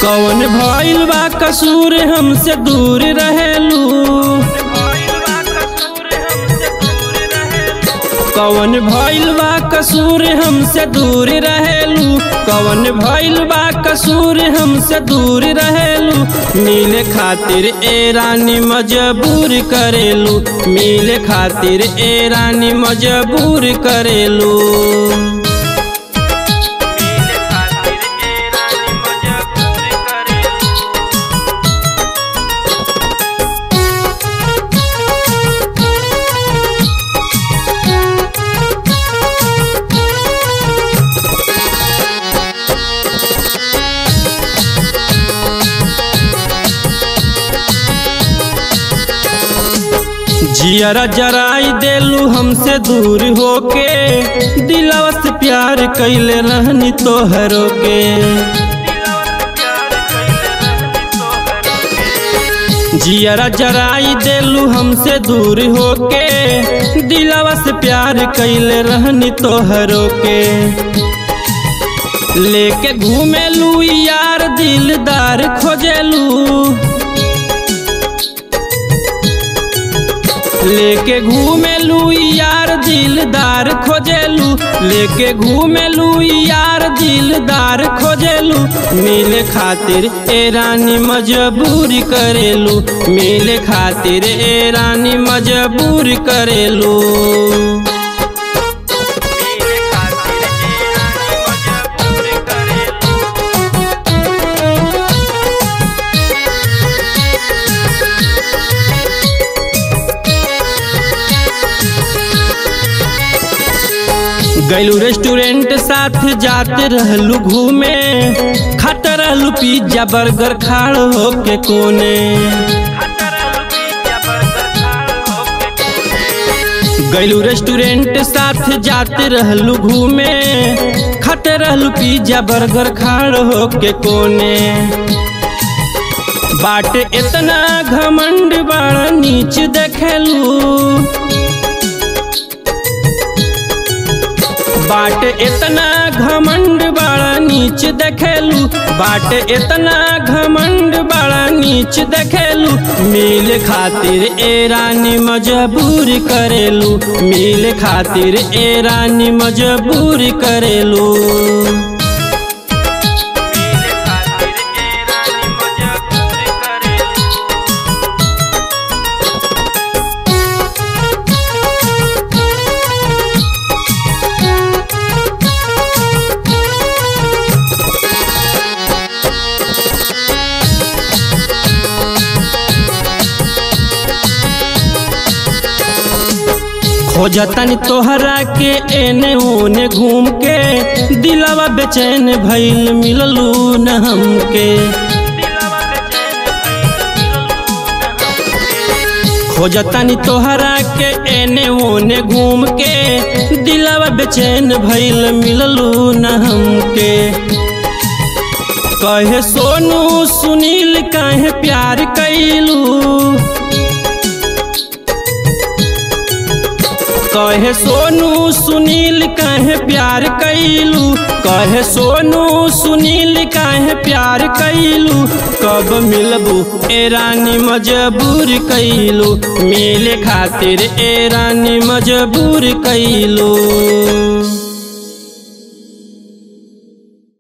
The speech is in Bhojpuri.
कौन भइल बा कसूर हमसे दूर रहेलू कौन भइल बा कसूर हमसे दूर रहेलू कौन भइल बा कसूर हमसे दूर रहेलू मिले खातिर ए रानी मजबूर करेलू मिले खातिर ए रानी मजबूर करेलू जियरा जराई देलू हमसे दूर होके दिलवा से प्यार कैले रहनी तोहरो के जियरा जराई देलू हमसे दूर होके दिलवा से प्यार कैले रहनी तोहरो के लेके घूमेलू यार दिलदार खोजेलू लेके घूमेलू यार दिलदार खोजेलू लेके घूमेलू यार दिलदार खोजेलू मिले खातिर ए रानी मजबूरी करेलू मिले खातिर ए रानी मजबूर करेलू गैलू रेस्टोरेंट साथ जाते रहलू घूमे खात रहलू पिज्जा बर्गर खाड़ होके कोने गैलू रेस्टोरेंट साथ जाते रहलू घूमे खाते रहलू पिज्जा बर्गर खाड़ होके कोने बाट इतना घमंड बड़ा नीच देखेलू बाट इतना घमंड बड़ा नीच देखेलू बाट इतना घमंड बड़ा नीच देखेलू मिल खातिर ए रानी मजबूर करेलू मिल खातिर ए रानी मजबूर करेलू खोजतन तोहरा के एने ओने घूम के दिलवा बेचैन भइल मिललू न हमके खोजतन तोहरा के एने ओने घूम के दिलवा बेचैन भइल मिललू न हमके कहे सोनू सुनील कहे प्यार कैलू कहे सोनू सुनील कहे प्यार कैलू कहे सोनू सुनील कहे प्यार कैलू कब मिलबू ए रानी मजबूर कैलू मिले खातिर ए रानी मजबूर कैलू